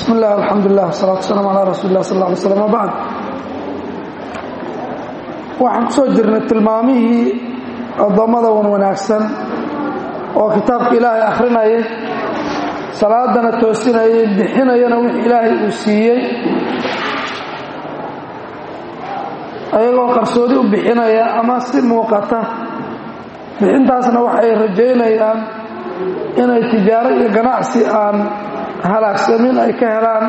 bismi illah alxamdulilah wasalatu waslaam calaa rasuuli lah sal lla alay slam wabacd waxaan ku soo jirnay tilmaamihii addoommada wan wanaagsan oo kitaabka ilaahay akhrinayay salaadana toosinayay bixinayana wixii ilaahay uu siiyey ayagoo qarsoodi u bixinaya ama si muuqata bixintaasna waxay rajaynayaan inay tijaaro iyo ganacsi aan halaagsamin ay ka helaan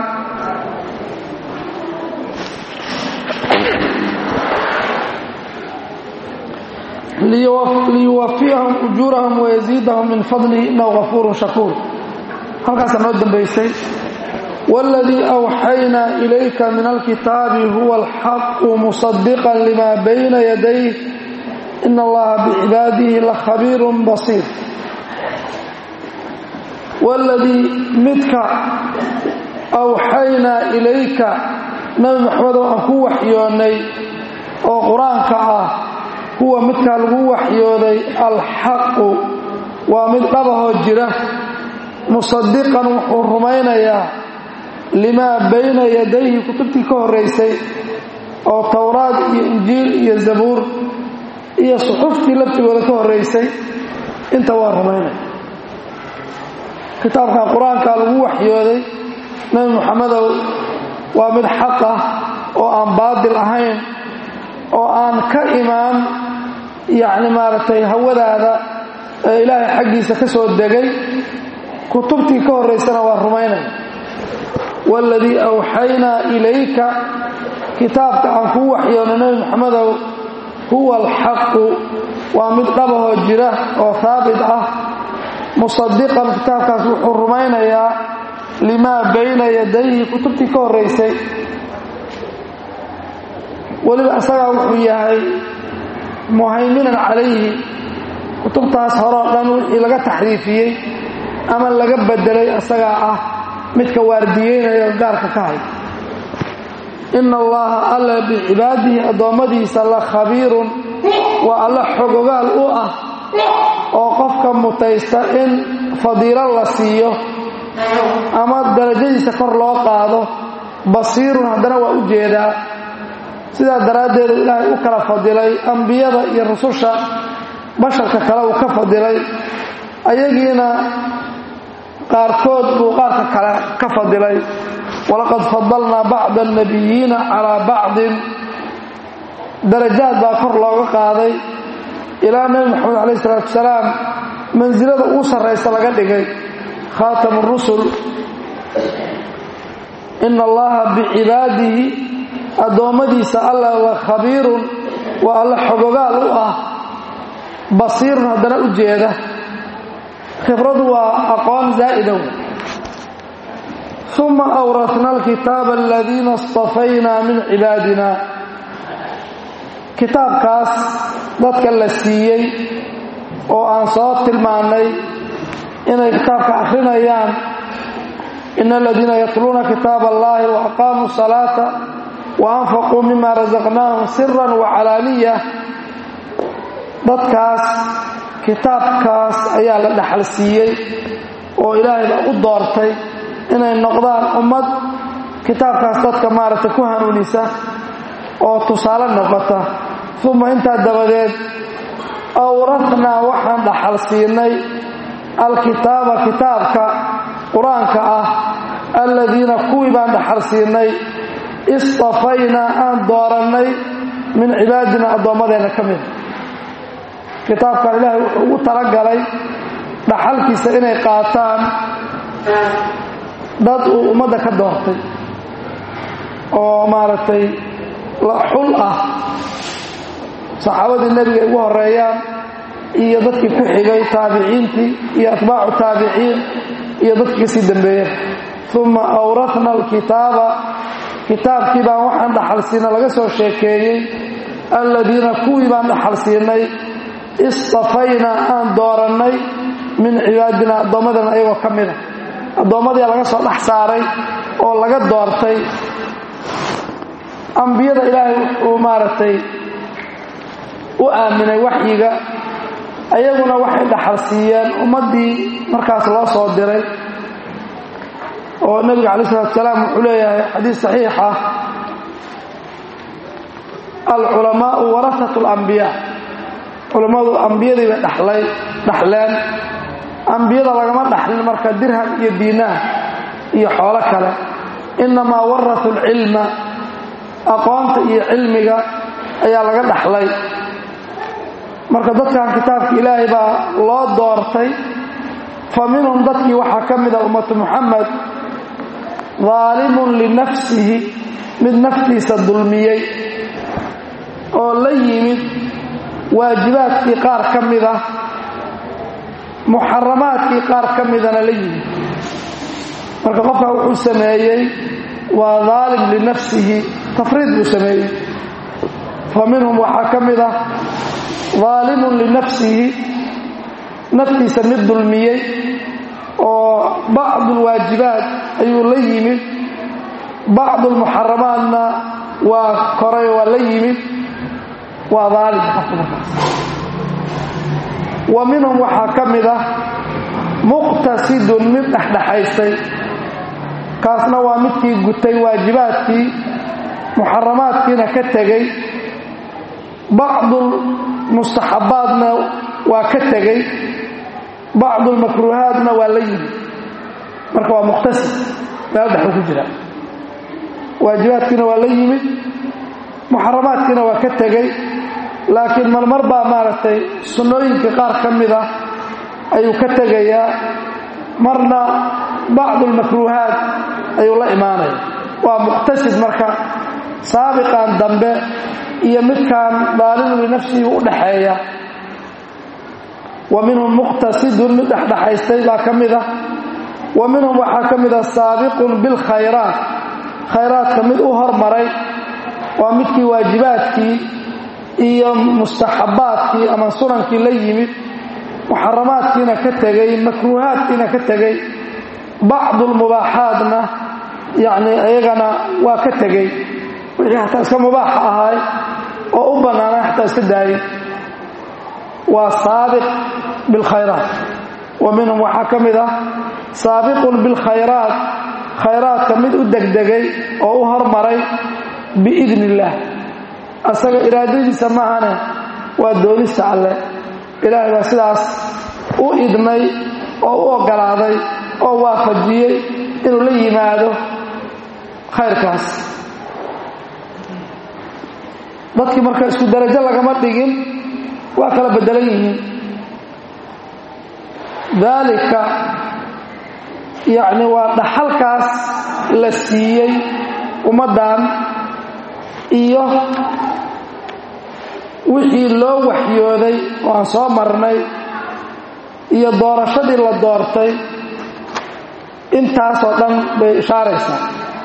liyuwafiyahum ujuurahum wayaziidahum min fadlihi inahu gafuurun shakuur halkaasaa noo dambaysay wاladii أwxaynaa ilayka min alkitaabi huwa alxaqu musadiqا lima bayna yadayh in allaha bicibaadihi lakhabiir basiir wاladii midka awxaynaa ilayka nabi maxamedow aan ku waxyoonnay oo qur-aanka ah huwa midkaa lagu waxyooday alxaqu waa mid dhabahoo jira musadiqan wuxuu rumaynayaa limaa bayna yadayhi kutubtii ka horraysay oo towraad iyo injiil iyo zabuur iyo suxuftii laftigooda ka horraysay inta waa rumaynaya kitaabkan qur-aankaa lagu waxyooday nebi moxamedow waa mid xaq ah oo aan baadil ahayn oo aan ka imaan yacni maaragtay hawadaada ee ilaahay xaggiisa ka soo degay kutubtii ka horraysana waa rumaynaya waaladii awxaynaa ilayka kitaabka aan kuu waxyoonay nebi moxamedow huwa alxaqu waa mid dhabahoo jira oo haabit ah musadiqan kitaabkaas wuxuu rumaynayaa limaa bayna yadayhi kutubtii ka horraysay weliba isagaa wuxuu yahay muhayminan calayhi kutubtaas horeo dhan wixii laga taxriifiyey ama laga bedelay isagaa ah midka waardiyeynaya oo gaarka ka hay ina allaha alla bicibaadihi addoommadiisa la khabiirun waa alla xogogaal u ah oo qofka mutaysta in fadiilo la siiyo ama darajadiisa kor loo qaado basiirun haddana waa u jeedaa sidaa daraaddeedu ilaahay u kala fadilay ambiyada iyo rususha basharka kale uu ka fadilay ayagiina qaarkood buu qaarka kale ka fadilay walaqad fadalnaa bacda annabiyiina calaa bacdin darajaad baa kor looga qaaday ilaa nebi moxamed calayh isalaatu wasalaam mansilada ugu sarraysa laga dhigay khaatamu rusul ina allaha bicibaadihi addoommadiisa alla la khabiirun waa alla xogogaal u ah basiirun haddana u jeeda khibradu waa aqoon zaa'ida wey uma awrasna alkitaaba aladiina istafaynaa min cibaadina kitaabkaas dadka la siiyey oo aan soo tilmaannay inay kitaabka akhrinayaan ina aladiina yatluuna kitaab allahi wa aqaamuu salaata wa anfaquu mima rasaqnaahum siran wa calaaniya dadkaas kitaabkaas ayaa la dhaxal siiyey oo ilaahay baa u doortay inay noqdaan ummad kitaabkaas dadka maaragtay ku hanuunisa oo tusaale noqota uma intaa dabadeed awratnaa waxaan dhaxal siinay alkitaaba kitaabka qur-aanka ah alladiina kuwii baan dhaxal siinay istafaynaa aan doorannay min cibaadina addoommadeenna ka mida kitaabkan ilaahay wuxuu ugu talagalay dhaxalkiisa inay qaataan dad uu ummadda ka doortay oo maaragtay xul ah saxaabadii nebiga ugu horeeyaan iyo dadkii ku xigay taabiciintii iyo atbaacu taabiciin iyo dadkii kasii dambeeyeen uma awrafna alkitaaba kitaabkii baan waxaan dhaxal siina laga soo sheekeeyey alladiina kuwii baan dhaxal siinay istafaynaa aan doorannay min cibaadina addoommadana ayagoo ka mida addoommadii laga soo dhex saaray oo laga doortay ambiyada ilaahay uu maaragtay u aaminay waxyiga ayaguna waxay dhaxal siiyeen ummaddii markaas loo soo diray oo nebiga calayi salatu salaam wuxuu leeyahay xadiis saxiixa alculamaau warasatu alambiyaa culammadu ambiyadii bay dhalay dhaxleen ambiyada lagama dhaxlin marka dirham iyo diinaar iyo xoolo kale innamaa warasuu alcilma aqoonta iyo cilmiga ayaa laga dhaxlay marka dadkan kitaabka ilaahay baa loo doortay fa minhum dadkii waxaa ka mida ummatu muxamed daalimun linafsihi mid naftiisa dulmiyey oo la yimid waajibaadkii qaar ka mida muxaramaadkii qaar ka midana la yimid marka qofkaa wuxuu sameeyey waa daalim linafsihi tafriid buu sameeyey fa minhum waxaa ka mid ah daalimun linafsihi naftiisa mid dulmiyey oo bacdu lwaajibaat ayuu la yimid bacdu lmuxaramaatna waa koray waa la yimid waa daalim qofka markaas wa minhum waxaa ka mid ah muqtasidun mid dhexdhexaystay kaasna waa midkii gutay waajibaadkii muxaramaadkiina ka tegey bacdu mustaxabaadna waa ka tegey bacdu lmakruuhaatna waa la yimid marka waa muqtasid meel dhexuu ku jira waajibaadkiina waa la yimid muxaramaadkiina waa ka tegey laakiin marmar baa maaragtay sunnooyinkii qaar ka mid ah ayuu ka tegayaa marna bacdu lmakruuhaat ayuu la imaanaya waa muqtasid marka saabiqan dambe iyo midkaan daalimu linafsihi u dhaxeeya wa minhum muqtasidun mid dhexdhexaystay baa ka mid ah wa minhum waxaa ka mid ah saabiqun bilkhayraat khayraadka mid u hormaray waa midkii waajibaadkii iyo mustaxabaadkii ama sunankii la yimid muxaramaadkiina ka tegey makruuhaadkiina ka tegey bacdu lmubaaxaadna yacni iyagana waa ka tegey wixii xataa iska mubaaxa ahaay oo u bannaanay xataa iska daayay waa saabiq bilkhayraat wa minhum waxaa ka mid ah saabiqun bilkhayraat khayraadka mid u degdegay oo u hormaray biidni illaah asaga iraadadiisa maahane waa doonista alleh ilaahay baa sidaas u idmay oo u oggolaaday oo waafajiyey inuu la yimaado khayrkaas dadkii marka isku darajo lagama dhigin waa kala beddelan yihiin daalika yacni waa dhaxalkaas la siiyey ummaddan iyo wixii loo waxyooday oo aan soo marnay iyo doorashadii la doortay intaasoo dhan bay ishaaraysaa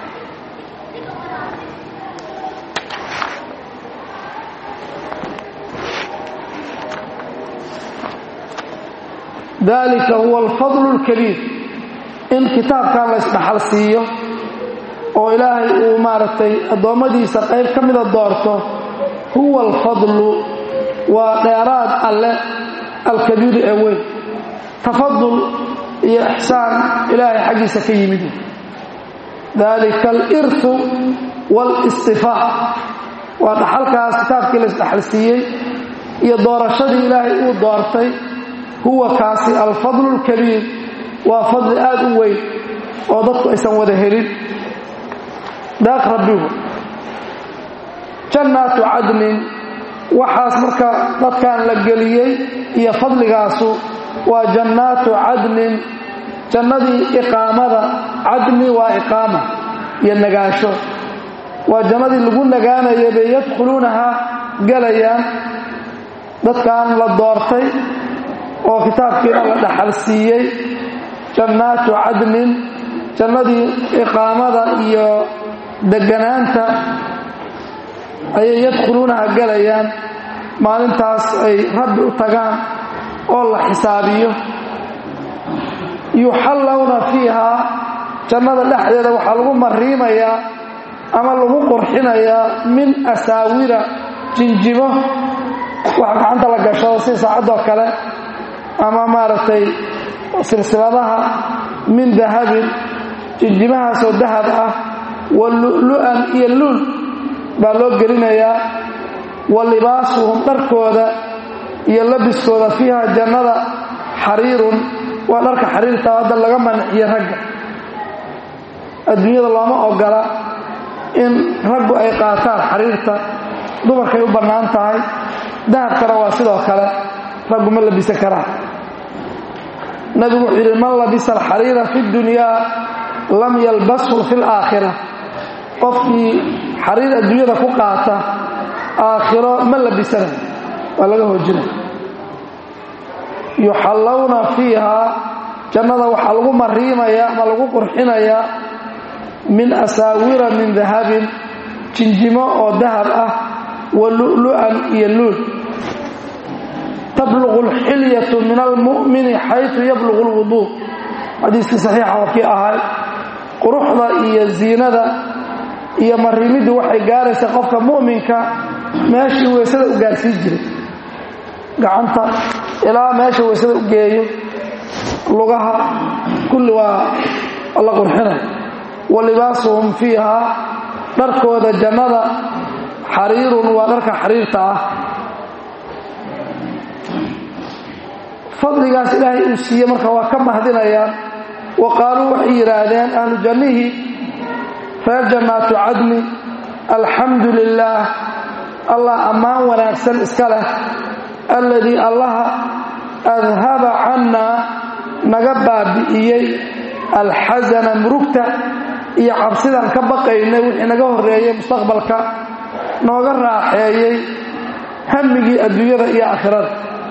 dalika huwa alfadlu اlkabiir in kitaabkan la isdhaxal siiyo oo ilaahay uu maaragtay addoommadiisa qayb ka mida doorto huwa alfadlu waa dheeraad alle alkabiiru ee weyn tafadul iyo ixsaan ilaahay xaggiisa ka yimid dalika alirtu walistifaa waa dhaxalkaas kitaabkii la isdhaxal siiyey iyo doorashadii ilaahay uu doortay huwa kaasi alfadlu اlkabiir waa fadli aad u weyn oo dadku aysan wada helin daaq rabbigu jannaatu cadnin waxaas marka dadkan la geliyey iyo fadligaasu waa jannaatu cadnin jannadii iqaamada cadni waa iqaama iyo nagaasho waa jannadii lagu nagaanaya bay yadkhuluunaha gelayaan dadkan la doortay oo kitaabkiina la dhaxal siiyey jannaatu cadnin jannadii iqaamada iyo deganaanta ayay yadkhuluunaha gelayaan maalintaas ay rabbi u tagaan oo la xisaabiyo yuxallawna fiihaa jannada dhexdeeda waxaa lagu mariimayaa ama lagu qurxinayaa min asaawira jinjimo waxa gacanta la gashado si saacadoo kale ama maaragtay silsiladaha min dahabin jinjimahaasoo dahab ah wa lu'lu'an iyo luul baa loo gelinayaa wa libaasuhum dharkooda iyo labiskooda fiiha jannada xariirun waa dharka xariirta hadda laga manciyo ragga adduunyada looma ogola in raggu ay qaataan xariirta dumarkay u bannaan tahay dahabkana waa sidoo kale raggu ma labisan karaan nabigu wuxuu yidhi man labisa alxariira fi dunyaa lam yalbashu fi laakhira qofkii xariir adduunyada ku qaata aakhiro ma labisana waa laga hoojinaya yuxallawna fiihaa jannada waxaa lagu mariimayaa ama lagu qurxinayaa min asaawira min dahabin jinjimo oo dahab ah wa lu'lu'an iyo luul tabluqu alxilyatu min almu'mini xaytu yabluqu alwuduu xadiiskii saxiixa oo kii ahay quruxda iyo ziinada iyo marimiddu waxay gaaraysaa qofka mu'minka meeshii weysada u gaarsiin jiray gacanta ilaa meesha weysada u geeyo lugaha kulli waa la qurxinay wa libaasuhum fiihaa dharkooda jannada xariirun waa dharka xariirta ah fadligaas ilaahay uu siiye marka waa ka mahdinayaan wa qaaluu waxay yidhaahdeen ahlu jannihii reer jannaatu cadni alxamdu lilaah allah ammaan wanaagsan iska leh alladii allaha adhaba cannaa naga baabi'iyey alxasana murugta iyo cabsidaan ka baqaynay wixii naga horreeyey mustaqbalka nooga raaxeeyey hammigii adduunyada iyo aakhirada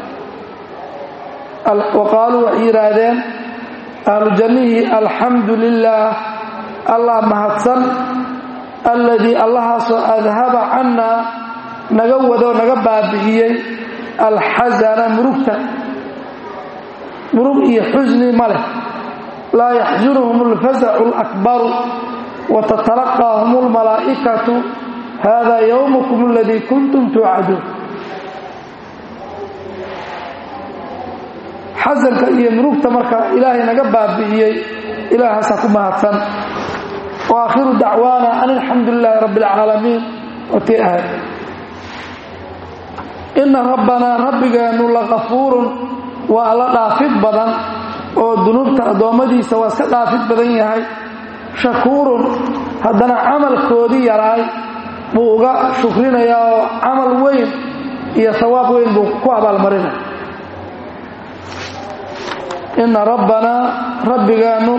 wa qaaluu waxay yidhaahdeen ahlu jannihii alxamdu lilaah allah mahadsan alladii allahaasoo adhaba cannaa naga wadoo naga baabi'iyey alxasana murugta murug iyo xusni ma leh laa yaxsunuhum alfasacu alakbaru wa tatalaqaahum almalaa'ikatu hada yowmukum aladii kuntum tuucaduun xasanka iyo murugta marka ilaahay naga baabi'iyey ilaahaasaa ku mahadsan wa aakhiru dacwaana an alxamdu lilaahi rabbi alcaalamiin watii ahayd inna rabbanaa rabbigeennu lakafuurun waa alla dhaafid badan oo dunuubta addoommadiisa waa iska dhaafid badan yahay shakuurun haddana camalkoodii yaraay buu uga shukrinayaa oo camal weyn iyo hawaab weyn buu ku abaalmarinaya inna rabbanaa rabbigeennu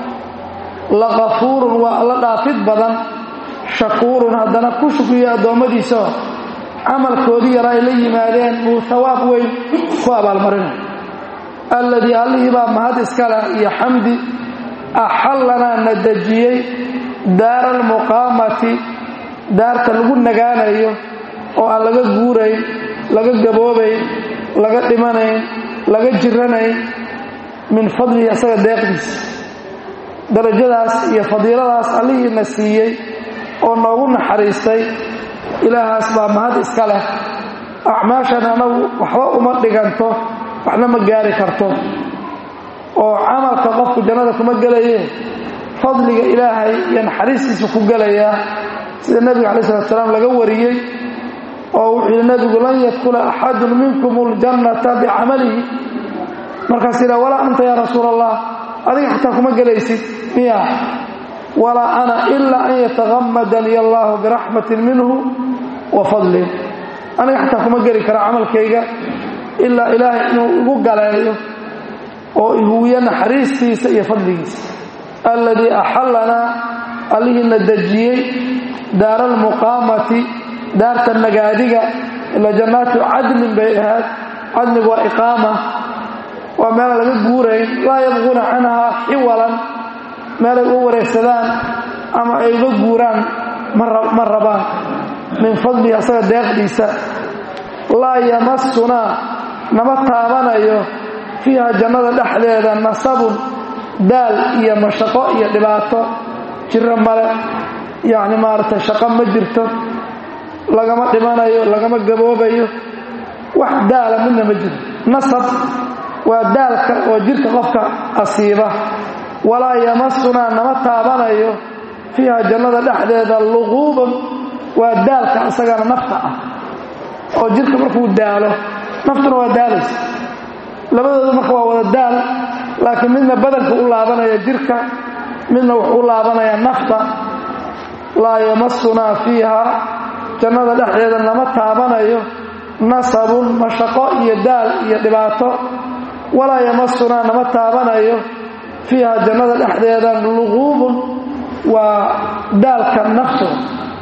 lakafuurun waa alla dhaafid badan shakuurun haddana ku shukriya addoommadiisao camalkoodii yara ay la yimaadeen buu hawaab weyn ku abaalmarinaya alladii allihii baa mahad iskaleh iyo xamdi axallanaa na dejiyey daara almuqaamati daarta lagu nagaanayo oo aan laga guurayn laga gaboobayn laga dhimanayn laga jiranayn min fadlihi asaga deeqdiisa darajadaas iyo fadiiladaas allihiina siiyey oo noogu naxariistay ilaahaas baa mahad iska leh acmaashan anagu waxba uma dhiganto waxna ma gaari karto oo camalka qofku jannada kuma gelaye fadliga ilaahay iyo naxariistiisa ku gelayaa sida nebiga calayi salatu salaam laga wariyey oo wuxuu yidhi nebigu lan yadkula axadun minkum اljannata bicamalihi markaas yidha walaa anta yaa rasuul allah adiga xataa kuma gelaysid miya walaa ana ilaa an yatagamadani allahu biraxmatin minhu wa fadlin aniga xataa kuma geli kara camalkayga ilaa ilaahay inuu igu galeeyo oo ihuwiyo naxariistiisa iyo fadligiisa alladii axallanaa allihiina dejiyey daara almuqaamati daarta nagaadiga ila jannaatu cadnin bay ahayd cadnigu waa iqaama waa meela laga guurayn laa yabquuna canhaa xiwalan meelay uga wareegsadaan ama ay uga guuraan ma rabaan min fadlihi asaga deeqdiisa laa yamasunaa nama taabanayo fiiha jannada dhexdeeda nasabun daal iyo mashaqo iyo dhibaato jiro male yacni maaragtay shaqo ma jirto lagama dhimanayo lagama gaboobayo wax daala midna ma jiro nasab waa daalka oo jirka qofka asiiba walaa yamasunaa nama taabanayo fiiha jannada dhexdeeda luquubun waa daalka isagana nafta ah oo jirka markuu daalo naftuna waa daalaysa labadooda marka waa wada daal laakiin midna badanka u laabanaya jirka midna wuxuu u laabanaya nafta laa yamasunaa fiiha jannada dhexdeeda nama taabanayo nasabun mashaqo iyo daal iyo dhibaato walaa yamasunaa nama taabanayo fiiha jannada dhexdeeda luquubun waa daalka naftooda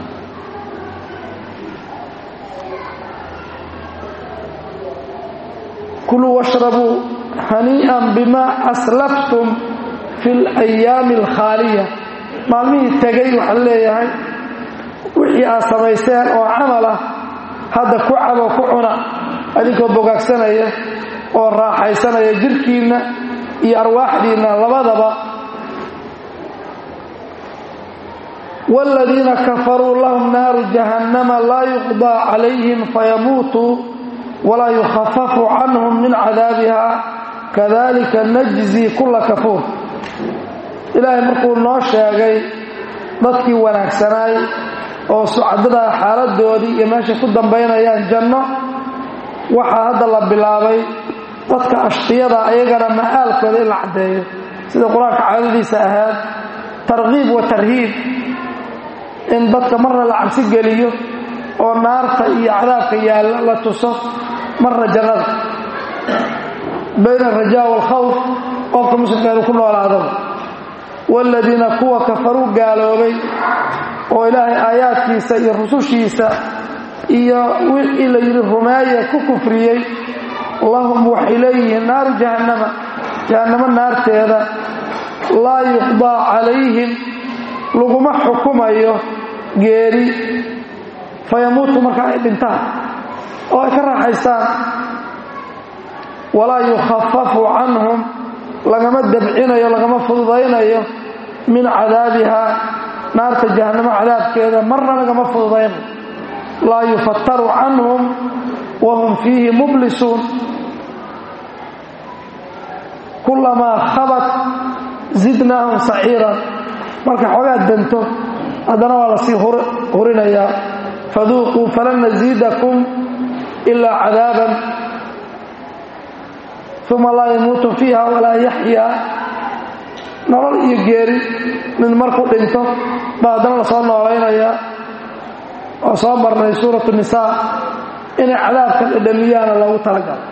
kuluu washrabuu hanii'an bimaa aslaftum fi alayaami alkhaaliya maalmihii tegay waxaa leeyahay wixii aad samayseen oo camal ah hadda ku cabo ku cuna adinkoo bogaagsanaya oo raaxaysanaya jirhkiinna iyo arwaaxdiinna labadaba waaladiina kafaruu lahum naaru jahannama laa yuqdaa calayhim fayamuutuu walaa yukhafafu canhum min cadaabiha kadalika najzi kulla kafuur ilaahay markuu noo sheegay dadkii wanaagsanaay oo sucadadaa xaaladoodii iyo meeshay ku dambaynayaan janno waxaa hadda la bilaabay dadka ashqiyada ayagana ma'aalkooda in la caddeeyo sida qur-aanka caadadiisa ahaad tarkiib wa tarhiib in dadka marna la cabsi geliyo oo naarta iyo cadaabka yaalla la tuso marna jannada bayna alrajaa waalkhawf qofka muslimka inuu ku noolaadaba waaladiina kuwa kafaruu gaaloobay oo ilaahay aayaadkiisa iyo rusushiisa iyo wixii la yidhi rumeeya ku kufriyey lahum waxay leeyihiin naaru jahannama jahannamo naarteeda laa yuqdaa calayhim laguma xukumayo geeri fayamuutu marka ay dhintaan oo ay ka raaxaystaan walaa yukhafafu canhum lagama dabcinayo lagama fududaynayo min cadaabiha naarta jahannamo cadaabkeeda marna lagama fududaynayo laa yufataru canhum wahum fiihi mublisuun kulamaa khabat zidnaahum saciiran marka xoogaa danto haddana waa lasii hurinayaa faduuquu falan nasiidakum ilaa cadaaban uma laa yamuutu fiiha walaa yaxyaa nolol iyo geeri mid markuu dhinto baa haddana lasoo noolaynayaa oo soo marnay suuratu nisaa inay cadaabka dhadhamiyaana loogu talagalo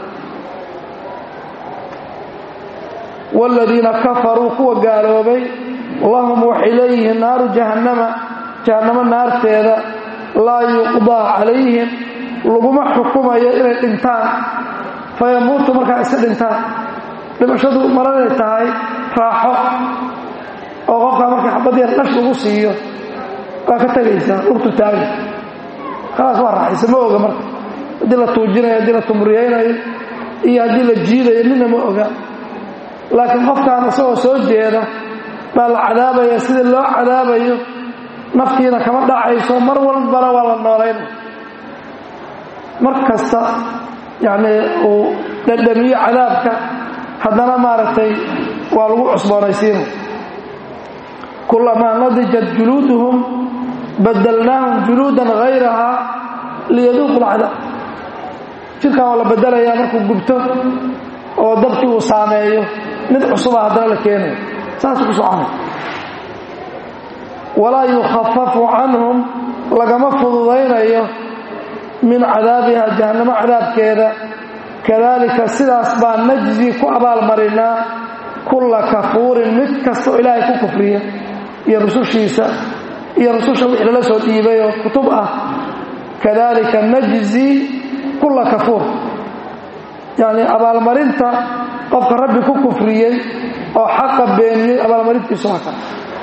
waaladiina kafaruu kuwa gaaloobay lahum waxay leeyihiin naaru jahannama jahannamo naarteeda laa yuqdaa calayhim laguma xukumayo inay dhintaan fayamuutu markaa iska dhintaan dhimashadu maranay tahay raaxo oo qofkaa markii xabad yar dhash lagu siiyo waa ka tegaysaa dhurtu taagi khalaas waa raaxaysa ma oga marka haddii la tuujinayo haddii la tumriyaynayo iyo haddii la jiidayo midna ma oga laakiin qofkaan isagoo soo jeeda baa la cadaabaya sida loo cadaabayo naftiina kama dhacayso mar walbana waa la noolayna mar kasta yacnii uu dhadhamiyo cadaabka haddana maaragtay waa lagu cusboonaysiina kulamaa nadijat juluuduhum badalnaahum juluudan hayrahaa liyaduuqu lcadaab jirkan waa la bedelayaa markuu gubto oo dabkii uu saameeyo mid cusuba haddana la keenayo saasuu ku soconay walaa yukhafafu canhum lagama fududaynayo min cadaabiha jahannamo cadaabkeeda kadalika sidaas baa najzi ku abaalmarinaa kulla kafuurin mid kastoo ilaahay ku kufriya iyo rusushiisa iyo rususha wixii lala soo dhiibay oo kutub ah kadalika najzi kulla kafuur yacni abaalmarinta qofka rabbi ku kufriyey oo xaqa beeniyey abaalmarintiisu waa kale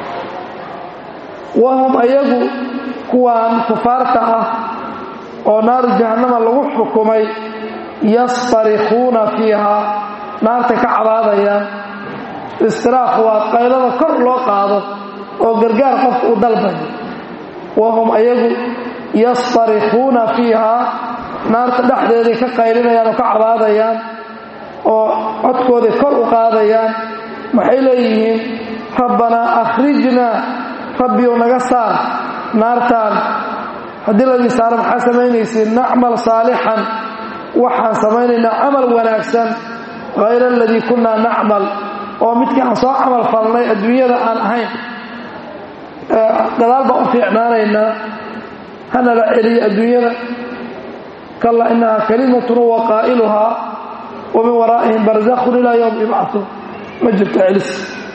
wahum ayagu kuwaan kufaarta ah oo naaru jahannama lagu xukumay yastarikuuna fiiha naartay ka cabaadayaan istiraaq waa qaylada kor loo qaado oo gargaar qofka u dalbayo wahum ayagu yastarikuuna fiiha naarta dhexdeeday ka qaylinayaan oo ka cabaadayaan oo codkooday kor u qaadayaan waxay leeyihiin rabbanaa akhrijnaa rabbiyow naga saar naartaan haddii ladii saaro maxaa samaynaysiin nacmal saalixan waxaan samaynaynaa camal wanaagsan hayra aladii kunnaa nacmal oo midkii aan soo camal falnay adduunyada aan ahayn gadaal baan u fiicnaanaynaa hana la celiyo adduunyada kallaa innahaa kalimatun wa qaa'iluhaa wa min waraa'ihim barzakhun ilaa yowm yubcahuun ma jirto celis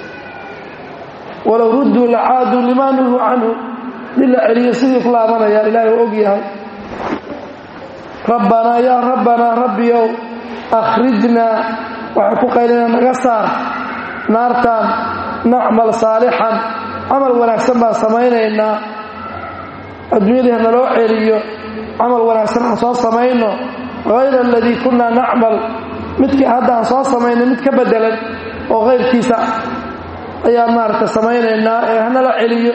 walow rudduu lacaaduu limaa nuhuu canhu dii la celiyo sidii ku laabanayaan ilaahay u og yahay rabbanaa yaa rabbanaa rabbiyow akhrijnaa waxay ku qaylinaa naga saar naartaan nacmal saalixan camal wanaagsan baan samaynaynaa adduunyadii hanaloo celiyo camal wanaagsan aan soo samayno hayra aladii kunnaa nacmal midkii hadda aan soo samaynay mid ka bedelan oo kayrkiisa ayaan maaragta samaynaynaa ee hanala celiyo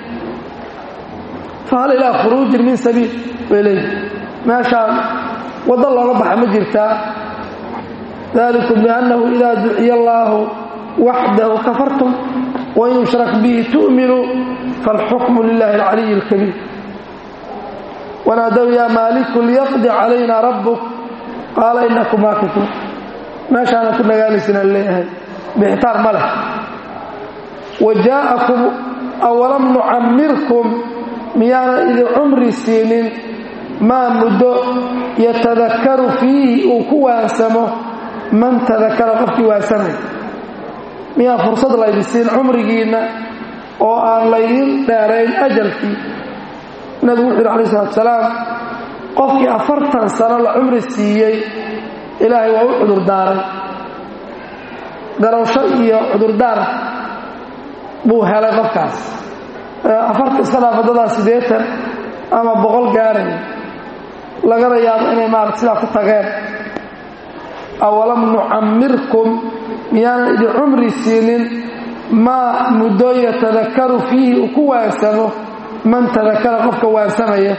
fahal ilaa khuruujin min sabiil bay leeyihi meeshaan waddo looga baxa ma jirtaa dalikum biannahu idaa duciya allaahu waxdahu kafartum wain yushrak bihi tu'minuu faalxukmu lilahi alcaliyi alkabiir wanaadow yaa maaliku liyaqdi calayna rabbuk qaala inakum maakituun meeshaana ku nagaanaysinaan leeyahay bixitaar ma leh wa jaa'akum awalam nucammirkum miyaana idin cumri siinin maa muddo yatadakaru fiihi uu ku waansamo man tadakara qofkii waansamay miyaan fursad laydin siin cumrigiinna oo aan laydin dheerayn ajalkii nabigu wuxu yidhi alai salatu salaam qofkii afartan sano la cumri siiyey ilaahay waa u cudurdaaray garowsho iyo cudurdaar buu helay qofkaas afartan iska dhaaf waddadaa siddeetan ama boqol gaaray lagana yaabo inay maarata sidaa ku tageen awalam nucammirkum miyaanan idin cumri siinin maa muddo yatadakaru fiihi uu ku waansamo man tadakara qofka waansamaya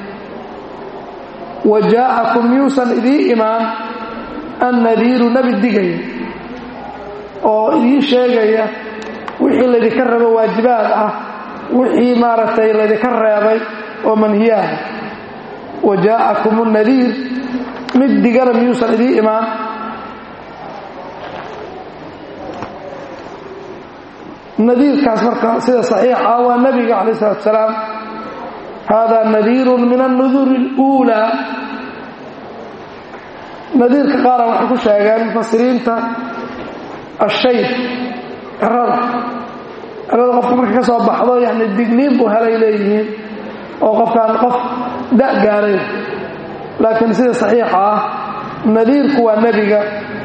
wa jaa'akum miyuusan idii imaan annadiiru nebi digaya oo idiin sheegaya wixii laydinka rabo waajibaad ah wixii maaragtay laydinka reebay oo manhiyaah wa jaa'akum annadiir mid digana miyuusan idii imaan nadiirkaas marka sida saxiixa waa nebiga calayh salatu salaam haadaa nadiirun min annuduri اluulaa nadiirka qaara waxay ku sheegeen mufasiriinta ashayb cirada cirada qofka marka ka soo baxdo yani digniin buu helay leeyihiin oo qofkaan qof da' gaaray laakiin sida saxiixa ah nadiirku waa nebiga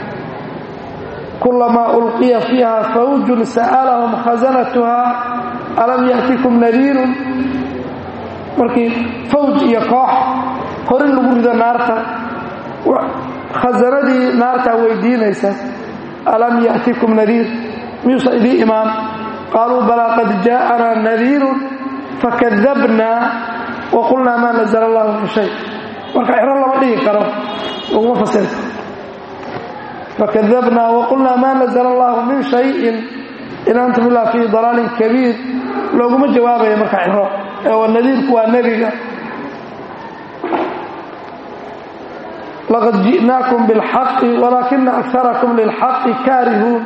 kulamaa ulqiya fiiha fawjun sa'alahum khasanatuha alam ya'tikum nadiirun markii fawj iyo koox horin lagu rido naarta khasanadii naartaa weydiinaysa alam ya'tikum nadiir miyuusan idii imaan qaaluu balaa qad jaa'anaa nadiirun fakadabnaa wa qulnaa maa nazla allahu min shay marka ciro lama dhigi karo laguma fasirka fakadabnaa waqulnaa maa nazla allahu min shayin in antum ilaa fii dalaalin kabiir looguma jawaabaya marka ciro ee nadiirku waa nebiga laqad ji'naakum bilxaqi walaakina akarakum lilxaqi kaarihuun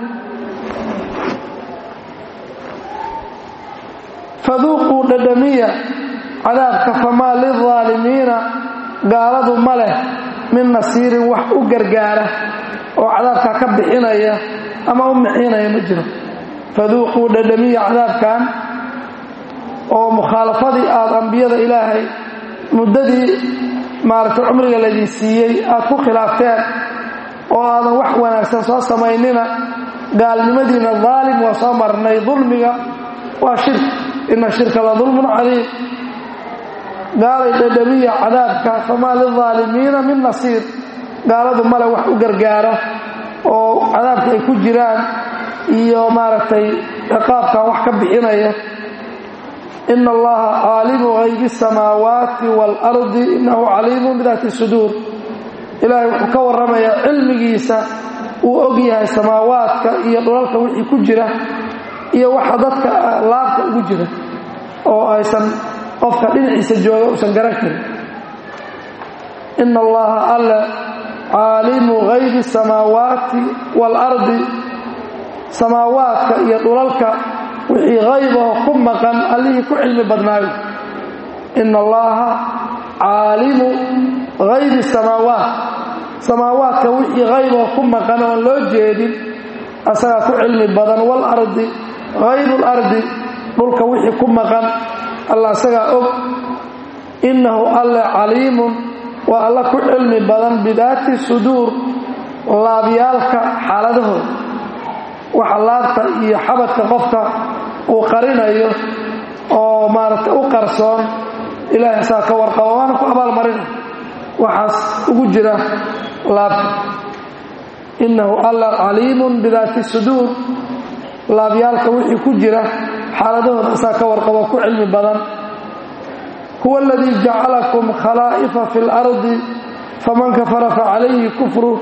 faduuquu dhadhamiya cadaabka famaa lilظaalimiina gaaladu ma leh min nasiirin wax u gargaara oo cadaabkaa ka bixinaya ama u mixinaya ma jiro faduuquu dhadhamiya cadaabkan oo mukhaalafadii aada ambiyada ilaahay muddadii maaragtay cumriga laydin siiyey aad ku khilaafteen oo aadan wax wanaagsan soo samaynina gaalnimadiina daalim waa soo marnay dulmiga waa shirk ina shirka la dulmun caliim gaalay dhadhamiya cadaabka famaa lilظaalimiina min nasiir gaaladu male wax u gargaara oo cadaabka ay ku jiraan iyo maaragtay ciqaabkan wax ka bixinaya ina allaha caalimu haybi الsamaawaati wاlardi inahu caliimu bidaati suduur ilaahay wuxuu ka warramayaa cilmigiisa uu og yahay samaawaadka iyo dhulalka wixii ku jira iyo waxa dadka laabta ugu jira oo aysan qofka dhinaciisa jooga uusan garan karin ina allaha alle caalimu haybi asamaawaati waalardi samaawaadka iyo dhulalka wixii haybaho ku maqan allihii ku cilmi badnaayo ina allaha caalimu haybi samaawaat samaawaadka wixii haybaho ku maqan oon loo jeedin asagaa ku cilmi badan waalardi haybu lardi dhulka wixii ku maqan alla asagaa og innahu alle caliimun waa alla ku cilmi badan bidaati suduur laabyaalka xaaladahooda waxa laabta iyo xabadka qofka uu qarinayo oo maaragtay u qarsoon ilaahay saa ka warqaba waana ku abaalmarina waxaas ugu jira laabta innahu alla caliimun bidaati suduur laabyaalka wixii ku jira xaaladahooda saa ka warqabo ku cilmi badan huwa aladii jacalakum khalaa'ifa fi اlardi faman kafara facalayhi kufru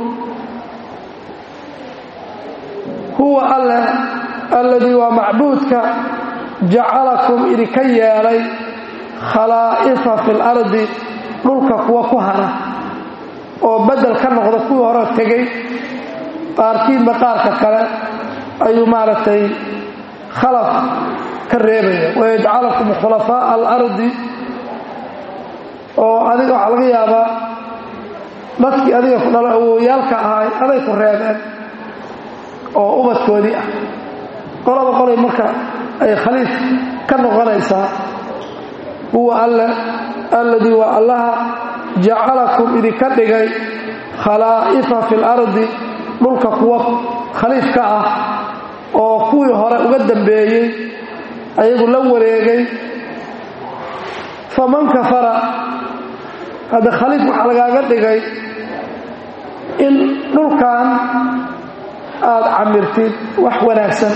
huwa alle alladii waa macbuudka jacalakum idinka yeelay khalaa'ifa fi اlardi dhulka kuwa ku hara oo bedel ka noqda kuwii hore tegey qaarkiinba qaarka kale ayuu maaragtay khalaf ka reebaya wayajcalakum khulafaaءa alardi oo adiga waxaa laga yaabaa dadkii adiga ku dhalo awowyaalka ahay aday ku reebeen oo ubadkoodii ah qolaba qolay marka ay khaliif ka noqonaysaa huwa alle alladii waa allaha jacalakum idinka dhigay khalaa'ifa fi اlardi dhulka kuwa khaliif ka ah oo kuwii hore uga dambeeyey ayagu la wareegay faman kafara hadda khaliif waxaa lagaaga dhigay in dhulkan aada camirtid wax wanaagsan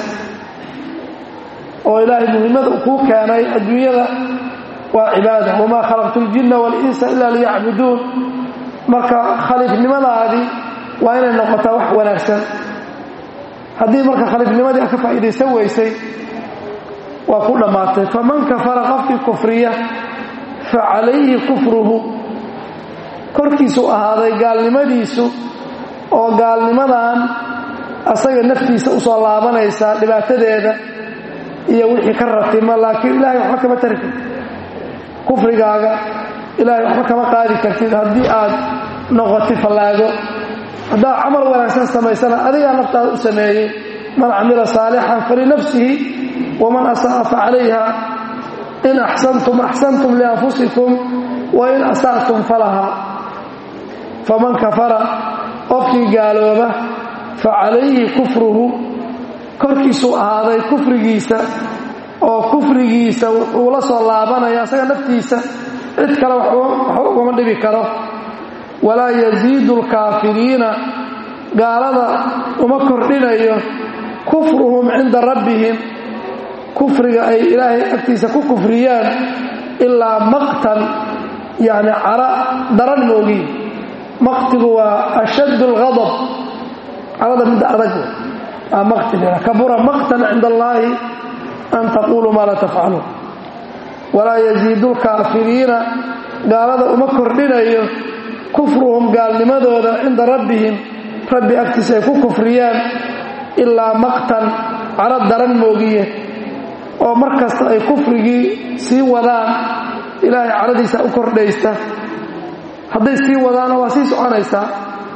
oo ilaahay muhimmada uu kuu keenay adduunyada waa cibaada wamaa khalaqtu اljinna waاlinsa ila liyacbuduun marka khaliifnimadaadii waa inay noqotaa wax wanaagsan haddii marka khaliifnimadii a ka faa'iidaysan weysay waa ku dhammaatay faman kafara qofkii kufriya fa calayhi kufruhu korkiisuu ahaaday gaalnimadiisu oo gaalnimadan asaga naftiisa usoo laabanaysaa dhibaatadeeda iyo wixii ka ratima laakiin ilaahay waxba kama tari kartid kufrigaaga ilaahay waxba kama qaadi kartid haddii aad noqotid fallaago haddaad camal wanaagsan samaysana adigaa naftaada u sameeyey man camila saalixan falinafsihi waman asa'a fa calayha in axsantum axsantum lianfusikum wa in asa'tum falaha faman kafara qofkii gaalooba fa calayhi kufruhu korkiisuu ahaaday kufrigiisa oo kufrigiisa wuxuu la soo laabanaya asaga naftiisa cid kale waxba ugama dhibi karo walaa yasiidu alkaafiriina gaalada uma kordhinayo kufruhum cinda rabbihim kufriga ay ilaahay agtiisa ku kufriyaan ilaa maqtan yacni cara daran moogiin maqtigu waa ashaddu alghadab carada midda adag aa maqti kabura maqtan cinda allaahi an taquuluu maa laa tafcaluun walaa yasiidu lkaafiriina gaalada uma kordhinayo kufruhum gaalnimadooda cinda rabbihim rabbi agtiisa ay ku kufriyaan ilaa maqtan caro daran moogiye oo mar kasta ay kufrigii sii wadaan ilaahay caradiisa u kordhaysta hadday sii wadaana waa sii soconaysaa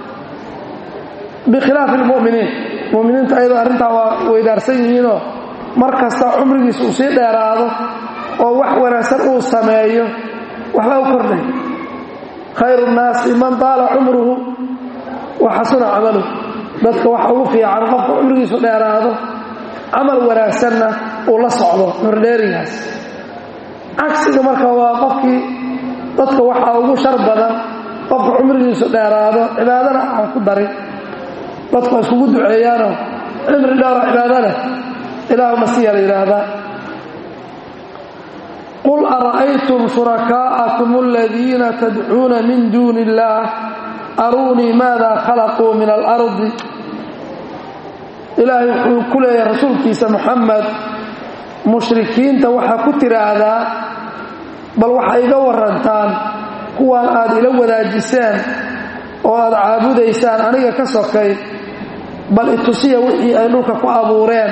bikhilaafi almu'miniin mu'miniinta ayadoo arrintaa waa weydaarsan yihiinoo mar kasta cumrigiisa uu sii dheeraado oo wax wanaagsan uu sameeyo waxbaa u kordhay khayru nnaasi man taala cumruhu wa xasuna camaluhu dadka waxa ugu fiican qofka cumrigiisu dheeraado camal wanaagsanna uu la socdo hordheerigaas cagsiga marka waa qofkii dadka waxaa ugu shar badan qofka cumrigiisu dheeraado cibaadana aan ku darin dadku waa iskugu duceeyaanoo cimri dheero cibaado leh ilaahuma siya la yidhaahdaa qul ara'aytum shurakaa'akum aladiina tadcuuna min duuni illaah aruunii maada khalaquu min alardi ilaahay wuxuu ku leeyahay rasuulkiisa moxamed mushrikiinta waxaa ku tiraahdaa bal waxay iga warantaan kuwaan aad ila wadaajiseen oo aad caabudaysaan aniga ka sokay bal itusiya wixii ay dhulka ku abuureen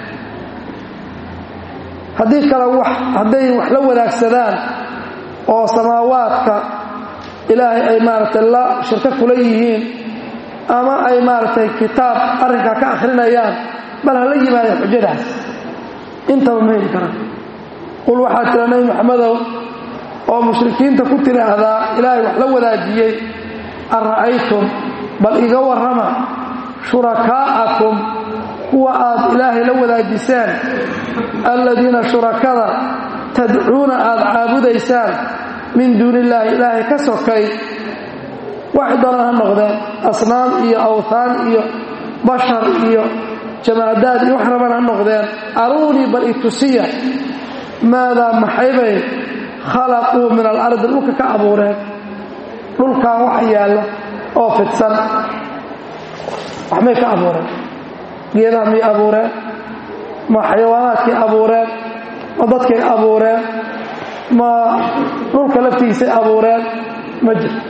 haddii kale hadday wax la wadaagsadaan oo samaawaadka ilaahay ay maaragtay la shirko kula yihiin ama ay maaragtay kitaab arrinkaa ka akhrinayaan bal hala yimaadeen xujadaas intaba ma heli karaan qul waxaa tira nebi maxamedow oo mushrikiinta ku tiraahdaa ilaahay wax la wadaajiyey an ra'aytum bal iga warrama shurakaa'akum kuwa aad ilaahay la wadaajiseen alladiina shurakada tadcuuna aad caabudaysaan min duuni illaahi ilaahay ka sokay waxay doonaan ha noqdeen asnaam iyo awthaan iyo bashar iyo jamaadaad iyo wax raban ha noqdeen aruunii bal itusiya maadaa maxaybay khalaquu min alardi dhulka ka abuureen dhulkan wax yaalla oo fidsan waxmay ka abuureen geedaha miyay abuureen ma xayawaanaadkay abuureen ma dadkay abuureen ma dhulka laftiisay abuureen ma jirto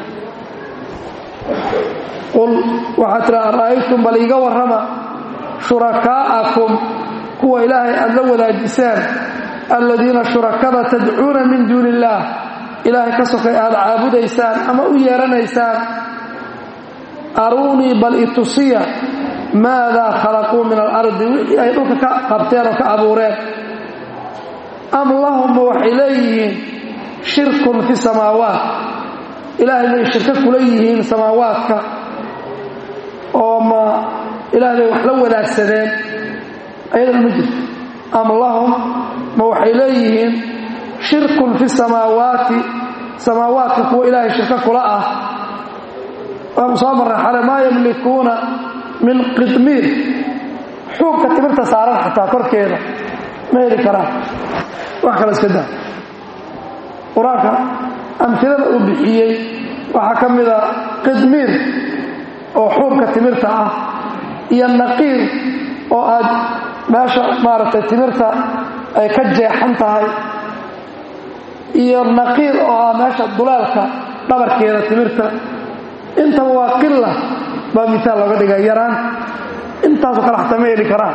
qul waxaa tira ara'aytum bal iiga warrama shurakaa'akum kuwa ilaahay aad la wadaajiseen alladiina shurakada tadcuuna min duuni illaah ilaahay ka sokay aad caabudaysaan ama u yeeranaysaan aruunii bal itusiya maadaa khalaquu min alardi wixii ay dhulka ka qabteen oo ka abuureen am lahumma waxay leeyihiin shirkun fi samaawaat ilaahay bay shirko kula yihiin samaawaadka oo ma ilaahay bay wax la wadaagsadeen ayadana ma jirto am lahum ma waxay leeyihiin shirkun fi samaawaati samaawaadka kuwa ilaahay shirko kula ah waanu soo marray xale maa yamlikuuna min qidmiir xuubka timirta saaran xataa korkeeda ma heli karaan wax kale iska daa qur-aanka amfilada uu bixiyey waxaa ka mida qidmiir oo xuubka timirta ah iyo naqiir oo aad meesha maaragtay timirta ay ka jeexan tahay iyo naqiir oo ah meesha duleelka dhabarkeeda timirta intaba waa qila baa miaal looga dhiga yaraan intaasoo kale xataa ma heli karaan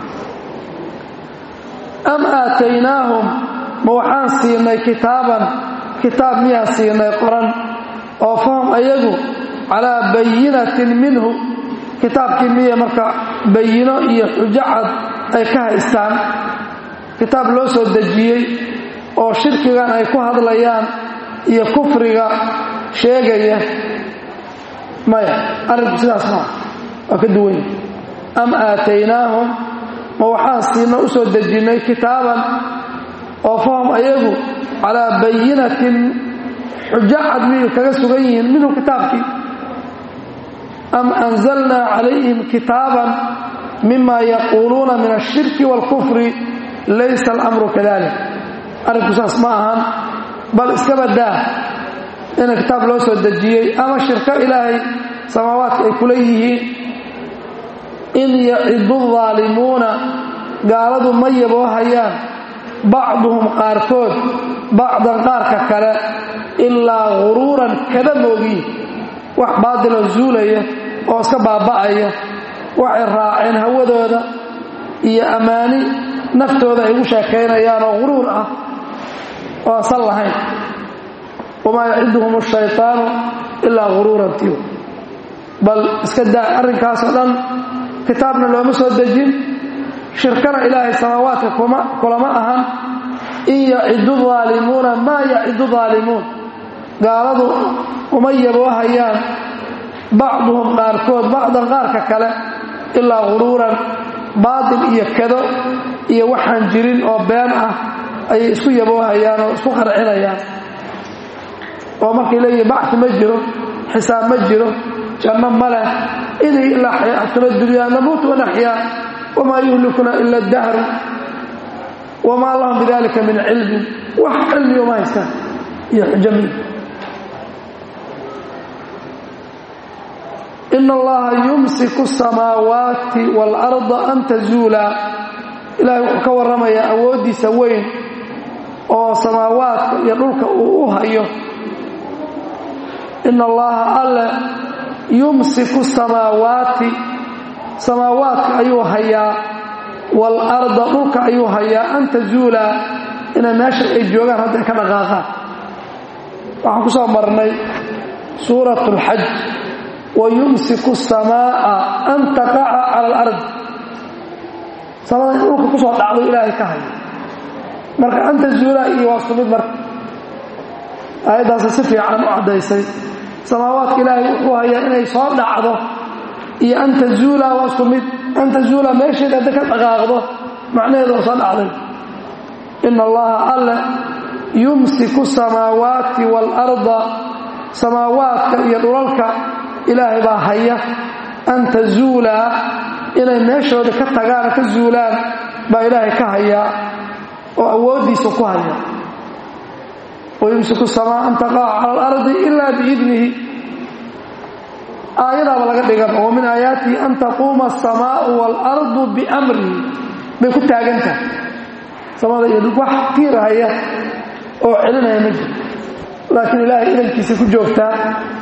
am aataynaahum ma waxaan siinay kitaaban kitaab miyaan siinay qoran oo fahum ayagu calaa bayinatin minhu kitaabkii miya marka bayino iyo xujo cad ay ka haystaan kitaab loo soo dejiyey oo shirkigan ay ku hadlayaan iyo kufriga sheegaya maya arrinku sidaas maa waa ka duwanya am aataynaahum ma waxaan siina u soo dejinnay kitaaban oo fahum ayagu calaa bayinatin xujo cad miyay kaga sugan yihiin minhu kitaabkii am anzalnaa calayhim kitaaban mima yaquuluuna min ashirki wاlkufri laysa alamru kadalik arrinku saas ma ahan bal iska badaa ina kitaab loo soo dejiyey ama shirko ilaahay samaawaadka ay kula yihiin in yacidu daalimuuna gaaladu ma yaboo hayaan bacduhum qaarkood bacdan qaarka kale ilaa guruuran kada moogiin wax baadiloo zuulaya oo iska baaba'aya waxay raaceen hawadooda iyo ammaani naftooda ay ugu sheekaynayaan oo guruur ah oo asan lahayn wamaa yaciduhum ashaytaanu ilaa guruuran tiw bal iska daa arrinkaasoo dhan kitaabna looma soo dejin shirkana ilaahay samaawaadka kulama ahan in yacidu daalimuuna maa yacidu daalimuun gaaladu uma yaboohayaan bacduhum qaarkood bacdan qaarka kale ilaa guruuran baatil iyo kado iyo waxaan jirin oo been ah ayay isku yaboohayaan oo isku qarcinayaan oo markay leeyihin bacsi ma jiro xisaab ma jiro janno ma leh idii ilaa xayaatuna dunyaa namuut wanaxyaa wamaa yuhlikuna ila dahru wamaa lahum bidalika min cilmin wax cilmi uma haystaan iyo xujo min ina allaha yumsiku asamaawaati waalarda an tazuulaa ilaahay wuxuu ka warramayaa awooddiisa weyn oo samaawaadka iyo dhulka uu u hayo ina allaha alle yumsiku samaawaati samaawaadka ayuu hayaa waalarda dhulka ayuu hayaa an tazuulaa inay meesha ay joogaan hadda ay ka dhaqaaqaan waxaan ku soo marnay suurat اlxaj wayumsiku الsamaaءa an taqaca cala alard samada in dhulka ku soo dhacdo ilaahay ka haya marka anta zuulaa iyo waa isku mid marka aayaddaasi si fiican u caddaysay samaawaadka ilaahay wuxuu hayaa inay soo dhacdo iyo anta zuulaa waa isku mid anta zuulaa meesheeda hadda ka dhaqaaqdo macnaheedu waa soo dhacday ina allaha alle yumsiku samaawaati waalarda samaawaadka iyo dhulalka ilaahay baa haya an tazuulaa inay meeshooda ka tagaan ka zuulaan baa ilaahay ka hayaa oo awooddiisa ku haya wayumsiku samaa an taqaca cala alardi ilaa biidnihi aayadaaba laga dhigan oo min aayaatihi an taquuma asamaau waalardu biamrihi bay ku taagan tahay samada iyo wax tiirahaya oo celinaya ma jiro laakiin ilaahay idankiisa ku joogtaa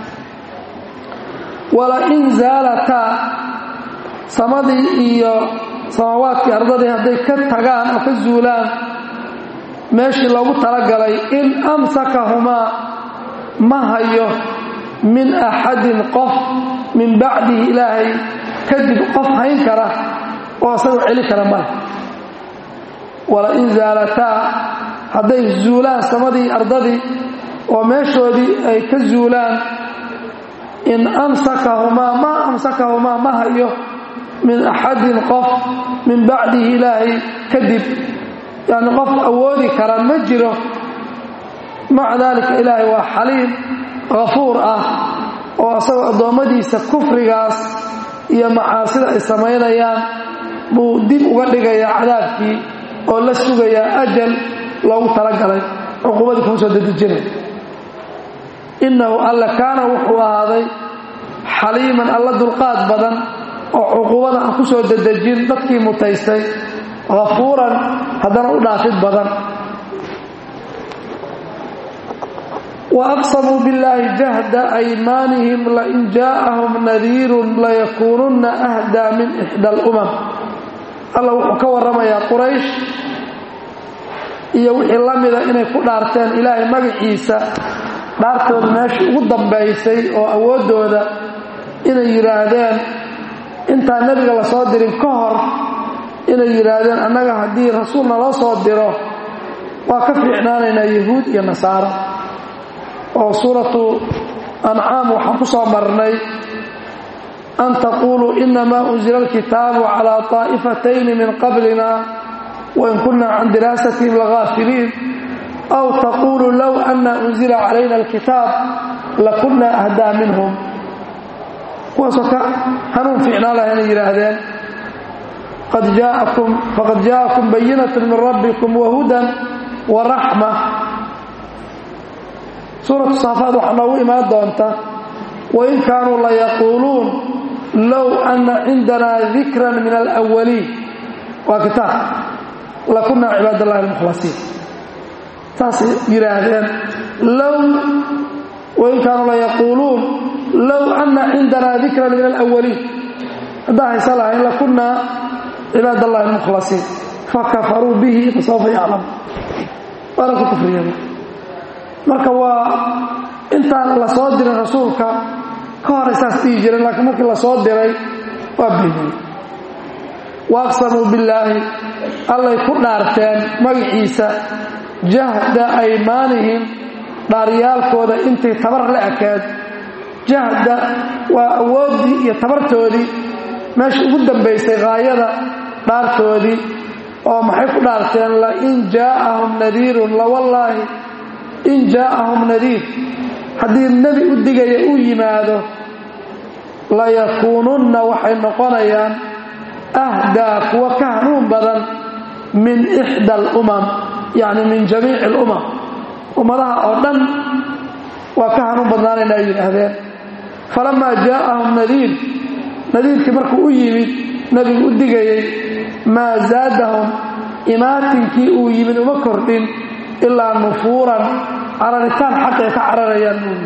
walain zaalataa samadii iyo samaawaadkii ardadii hadday ka tagaan oo ka zuulaan meeshii loogu talagalay in amsakahumaa ma hayo min axadin qof min bacdihi ilaahay kadib qof hayn kara oo isagoo celi kara male walain zaalataa hadday zuulaan samadii ardadii oo meeshoodii ay ka zuulaan in amsakahumaa ma amsakahumaa ma hayo min axadin qof min bacdihi ilaahay kadib yacni qof awoodi kara ma jiro maca daalika ilaahay waa xaliim hafuur ah oo asagoo addoommadiisa kufrigaas iyo macaasida ay samaynayaan buu dib uga dhigayaa cadaabkii oo la sugayaa ajal loogu talagalay cuquubadii kuma soo dedejinay innahu alla kaana wuxuu ahaaday xaliiman alla dulqaad badan oo cuquubada aan ku soo dedejin dadkii mutaystay hafuuran haddana u dhaafid badan wa aqsamuu billaahi jahda aymaanihim lain jaa'ahum nadiirun layakuununna ahdaa min ixda alumam alla wuxuu ka warramayaa quraysh iyo wixii la mida inay ku dhaarteen ilaahay magaciisa dhaartooda meeshii ugu dambaysay oo awooddooda inay yidhaahdeen intaan nebiga la soo dirin ka hor inay yidhaahdeen annaga haddii rasuulna loo soo diro waa ka fiicnaanaynaa yahuud iyo nasaaro oo suuratu ancaam waxaan ku soo marnay an taquuluu inamaa unzila alkitaabu calaa طaa'ifatayni min qablina wain kunna can diraasatihim lagaafiliin aw taquuluu low anna unzila calayna alkitaab lakunna ahdaa minhum kuwaasoo ka hanuun fiicnaan laha inay yidhaahdeen faqad jaa'akum bayinatu min rabbikum wahudan wa raxma suuratu saafaad waxaa noogu imaan doonta wain kaanuu layaquuluun low anna cindanaa dikran min alawaliin waa kitaab lakunna cibaad allahi almukhlasiin saasay yidhaahdeen low wain kaanuu layaquuluun low anna cindanaa dikran min alawaliin haddaan haysa lahayn lakunnaa cibaad allahi almukhlasiin fakafaruu bihi fasawfa yaclam waana ku kufriyeen marka waa intaan la soo dirin rasuulka ka horay saas dhihi jireen laakiin markii la soo diray waa beeniyey waaqsamuu billaahi allay ku dhaarteen magaciisa jahda aymaanihim dhaaryaalkooda intay tabar la ekeed jahda waa awooddii iyo tabartoodii meesha ugu dambaysay haayada dhaartoodii oo maxay ku dhaarteen lain jaa'ahum nadiirun lawallaahi in jaa'ahum nadiir haddii nebi u digaya uu yimaado layakuununna waxay noqonayaan ahdaa kuwa ka hanuun badan min ixda alumam yacni min jamiici alumam ummadaha oo dhan waa ka hanuun badnaanayna ay yidhaahdeen falamaa jaa'ahum nadiir nadiirkii markuu u yimid nebigu u digayey maa zaadahum imaatinkii uu yimid uma kordhin ilaa nufuuran cararitaan xaqay ka cararayaan buuli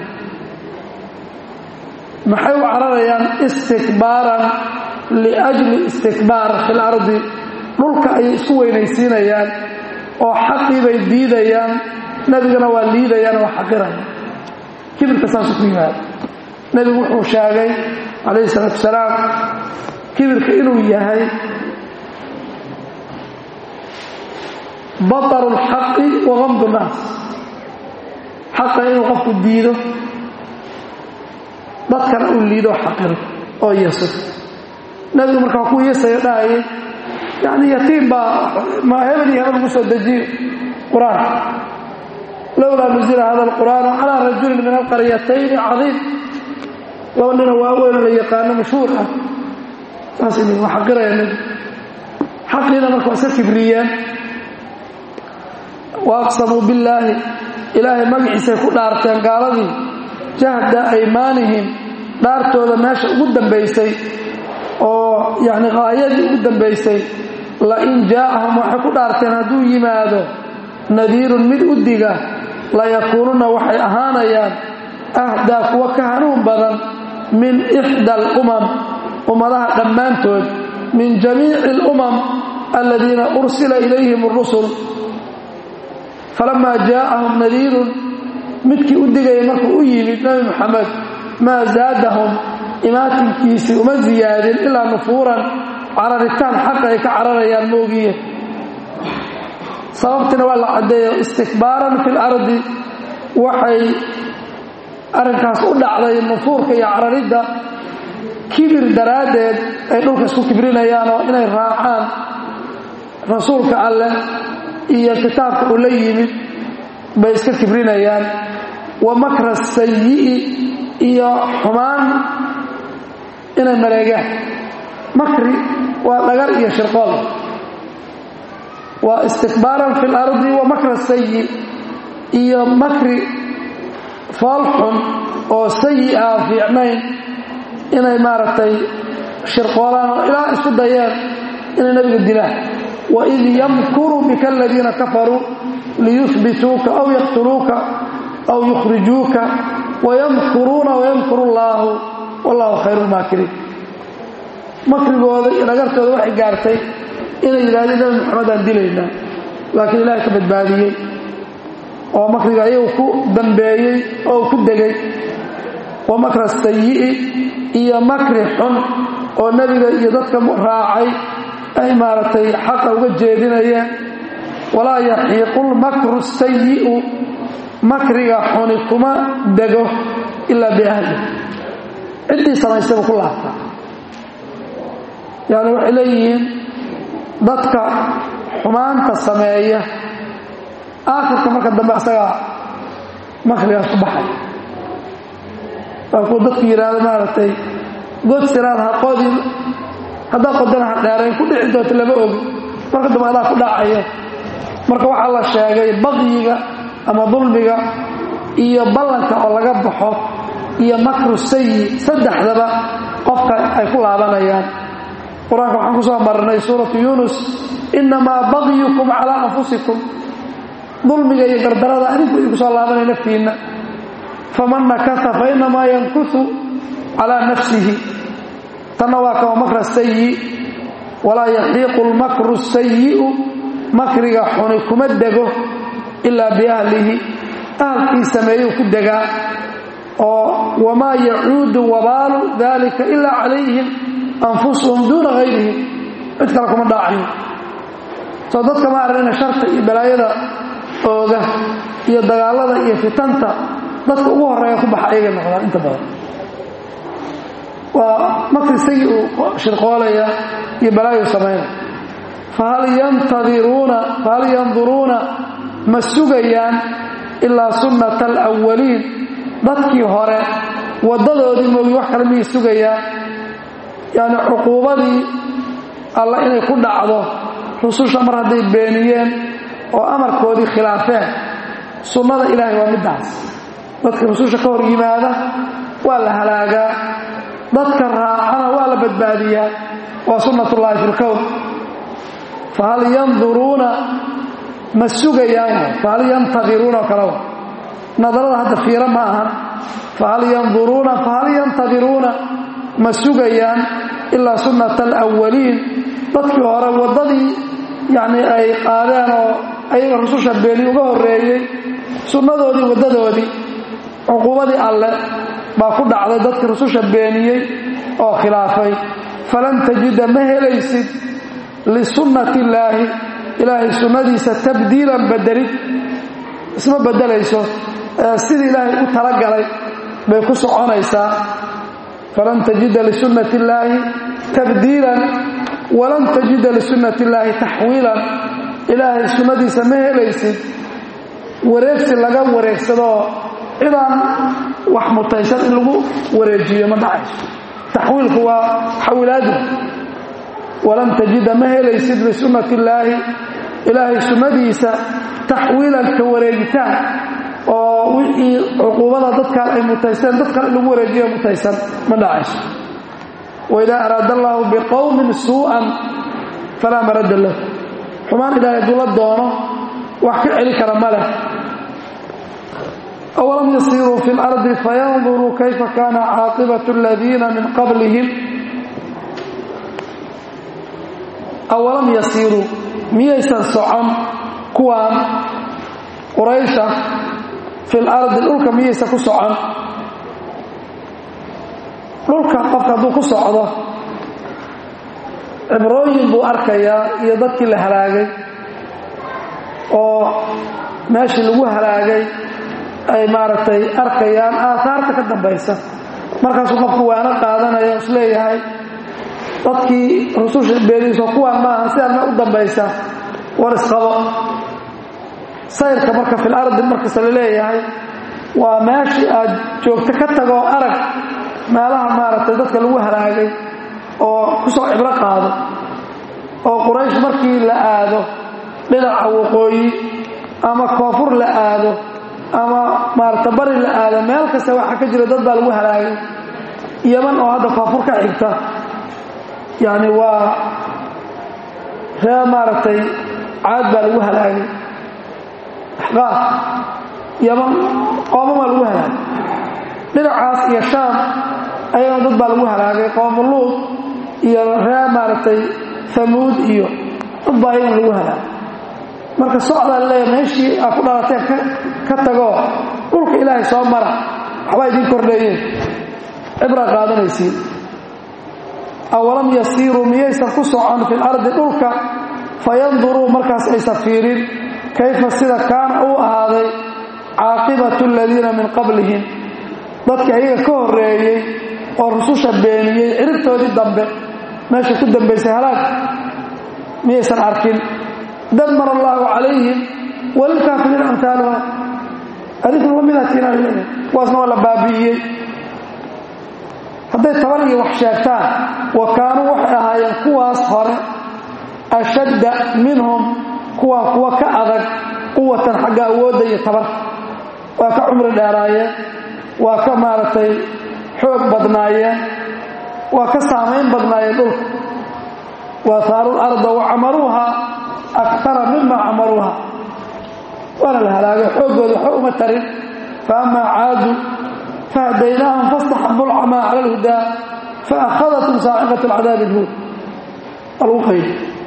maxay u cararayaan istikbaaran liajli istikbaar fi lardi dhulka ayay isku weynaysiinayaan oo xaqii bay diidayaan nebigana waa liidayaan oo xaqiraya kibirka saasuu ku yimaada nebigu wuxuu sheegay calayhi salaatu wasalaam kibirka inuu yahay bataru lxaqi wa gamdu nnaas xaqa inuu qofku diido dadkana uu liido xaqiro oo yeso nebigu markaa ku yeesayo dhahayay yani yatiim baa ma hebel iyo hebel lagu soo dejiyo qur-aan lowlaa nuzila hada alqur'aanu calaa rajulin min alqaryatayni cadiim laba nina waaweyn la yaqaano mashhuur ah saas waa xaqiraya nebigu xaqiina marka waa iska kibriyeen wa aqsamuu billaahi ilaahay magaciisay ku dhaarteen gaaladii jahda aymaanihim dhaartooda meesha ugu dambaysay oo yacni qaayadii ugu dambaysay lain jaa'ahum waxay ku dhaarteen hadduu yimaado nadiirun mid u diga layakuununa waxay ahaanayaan ahdaa kuwa ka hanuun badan min ixda alumam ummadaha dhammaantood min jamiici alumam aladiina ursila ilayhim اrusul falamaa jaa'ahum nadiirun midkii u digaya markuu u yimid nebi moxamed maa zaadahum imaatinkiisii uma ziyaadin ilaa nufuuran cararitaan xaqa ay ka cararayaan moogiye sababtiina waa la caddeeyo istikbaaran fi lardi waxay arrinkaas u dhacday nufuurka iyo cararidda kibir daraaddeed ay dhulka isku kibrinayaan oo inay raacaan rasuulka alleh iyo kitaabka uu la yimid bay iska kibrinayaan wa makra sayi'i iyo xumaan inay mareegaan makri waa dhagar iyo shirqool waa istikbaaran fi lardi wa makra sayi iyo makri fool xun oo sayi ah fiicnayn inay maaragtay shirqoolaan oo ilaa isku dayeen inay nabiga dilaan waid yamkuru bika aladiina kafaruu liyuhbituuka aw yaqtuluuka aw yukhrijuuka wayamkuruuna wayamkuru allaahu wallahu khayru lmaakiriin makrigooda iyo dhagartooda waxay gaartay inay yidhahdeen nabi maxamedaan dilaynaa laakiin ilaahay ka badbaadiyey oo makriga ayagu ku dambeeyey oo ku degay wa makra sayi'i iyo makri xun oo nebiga iyo dadka raacay ay maaragtay xaqa uga jeedinayeen walaa yaxiiqu lmakru sayi'u makriga xuni kuma dego ilaa biahli ciddii samaysaba ku laabtaa yani waxay leeyihiin dadka xumaanta sameeya aakhirka marka dambe asagaa makrigaas ku baxay waa kuwa dadku yidhaahdo maaragtay god siraad ha qodin haddaa qodana ha dheerayn ku dhici doonto lama ogi marka dambe adaa ku dhacaya marka waxaa la sheegay baqyiga ama dulmiga iyo ballanka oo laga baxo iyo makru sayi saddexdaba qofka ay ku laabanayaan qur-aanka waxaan ku soo marnay suuratu yuunus innamaa bagyukum calaa anfusikum dulmiga iyo gardarada adinku idinku soo laabanay naftiinna faman nakasa fa inamaa yankusu calaa nafsihi tanna waa kama makra sayi walaa yaxiiqu lmakru sayi'u makriga xuni kuma dego ilaa biahlihi ahalkii sameeyuu ku degaa oo wamaa yacuudu wabaalu dalika ilaa calayhim anfusuhum duuna hayrihim cid kale kuma dhaacayo soo dadka ma aragna sharta iyo balaayada ooga iyo dagaalada iyo fitanta dadka ugu horeeya ku baxa ayagay noqdaan inta badan waa makri sagi uu shirqoolaya iyo balaayu samaynaya fahal yantadiruuna fahal yanduruuna ma sugayaan ilaa sunnata alawaliin dadkii hore waddadoodii moogi wax kale miyay sugayaan yacni cuquubadii alla inay ku dhacdo rususha mar hadday beeniyeen oo amarkoodii khilaafeen sunnada ilaahay waa middaas dadka rususha ka hor yimaada waa la halaagaa dadka raacana waa la badbaadiyaa waa sunnatullaahi fi lkown fahal yanduruuna ma sugayaan fahal yantadiruuna oo kale nadarada hadda fiiro ma ahan fahal yanduruuna fahal yantadiruuna ma sugayaan ilaa sunnata alawaliin dadkii hore waddadii yacnii ay qaadeen oo ayaga rususha beeni uga horreeyey sunnadoodii waddadoodii cuquubadii alle baa ku dhacday dadkii rususha beeniyey oo khilaafay falan tajida ma helaysid lisunnati illaahi ilaahay sunnadiisa tabdiilan bedelid isma bedelayso sidii ilaahay u talagalay bay ku soconaysaa falan tajida lisunnati illaahi tabdiilan walan tajida lisunnati illaahi taxwiilan ilaahay sunnadiisa ma helaysid wareegsi laga wareegsadoo cidaan wax mutaysan in lagu wareejiyo ma dhacayso taxwiilku waa xawilaadu walan tajida ma helaysid lisunnati illaahi ilaahay sunnadiisa taxwiilan ka wareegitaan oo wixii cuquubada dadkan ay mutaysteen dad kale in lagu wareejiyo mutaysan ma dhacayso waidaa araada allaahu biqowmin suu'an falaa maradda lah xumaan ilaahay hadduu la doono wax ka celi kara ma leh awalam yasiiruu fi lardi fayanduruu kayfa kaana caaqibatu aladiina min qablihim awalam yasiiruu miyaysan socon kuwaan quraysha fi lardi dhulka miyaysan ku socon dhulka qofka hadduu ku socdo cibrooyin buu arkayaa iyo dadkii la halaagay oo meeshii lagu halaagay ay maaragtay arkayaan aahaarta ka dambaysa markaasuu qofku waana qaadanaya is leeyahay dadkii rususha beeniiso kuwaan maaha sidaan ma u dambaysa war isqabo sayrka marka fil ardi markasta la leeyahay waa meeshii aad joogto ka tagoo arag meelaha maaragtay dadka lagu halaagay oo ku soo cibro qaado oo quraysh markii la aado dhinaca waqooyi ama koonfur la aado ama maarata bari la aado meel kasta waxaa ka jira dad baa lagu halaagay yaman oo hadda koonfur ka xigta yacni waa ree maaragtay caad baa lagu halaagay axqaaf yaman qoomamaa lagu halaagay dhinacaas iyo shaam ayagana dad baa lagu halaagay qoomuluud iyo ree maaragtay hamuud iyo dad baa ayagana lagu halaagay marka socdaa leeya meeshii aa ku dhalateen ka tagoo dhulka ilaahay soo mara waxbaa idiin kordheeyeen cibraa qaadanaysiin awalam yasiiruu miyaysan ku socon fi lardi dhulka fayanduruu markaas aysan fiirin kayfa sida kaana uu ahaaday caaqibatu aladiina min qablihim dadkii ayaga ka horreeyey oo rususha beeniyey ciribtoodii dambe meesha ku dambaysay halaag miyaysan arkin damar allaahu calayhim walilkaafiriin amhaaluha adinkuna lamidaatiina leeyahay kuwaasna waa la baabi'iyey hadday tabar iyo wax sheegtaan wa kaanuu waxay ahaayeen kuwaas hore ashadda minhum kuwaa kuwa ka adag quwatan xagga awoodda iyo tabarka waa ka cumri dheeraayeen waa ka maaragtay xoog badnaayeen waa ka saamayn badnaayeen dhulka wa haaru larda wa camaruuha akara mima camaruuha waana la halaagay xooggooda waxba uma tarin fa amaa caadu fahadaynaahum fastaxabu lcamaa cala alhudaa faakhadathm saaciqat alcadaabi alhuud algu qayb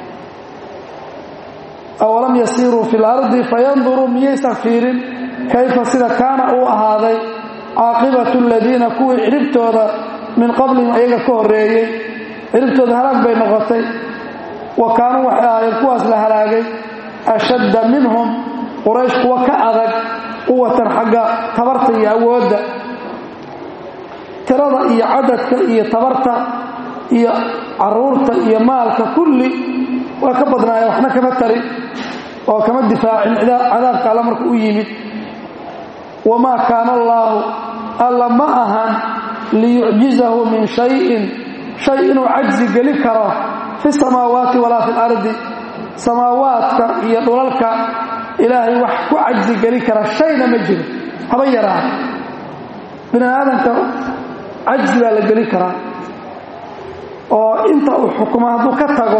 awalam yasiiruu fi lardi fayanduruu miyaysan fiirin kayfa sida kaana uu ahaaday caaqibatu aladiina kuwii ciribtooda min qablihim ayaga ka horreeyey ciribtooda halaag bay noqotay wa kaanuu waxay ahaayeen kuwaas la halaagay ashadda minhum quraysh kuwa ka adag quwatan xagga tabarta iyo awoodda tirada iyo cadadka iyo tabarta iyo caruurta iyo maalka kulli waa ka badnaayeen waxna kama tarin oo kama difaacin cadaabka alla marka u yimid wamaa kaana allaahu alla ma ahan liyucjizahu min shayin shay inuu cajzi geli karo fi samaawaati walaa fi lardi samaawaadka iyo dhulalka ilaahay wax ku cajzi geli kara shayna ma jiro haba yaraa bini aadamka cajzi baa la geli karaa oo inta uu xukumo hadduu ka tago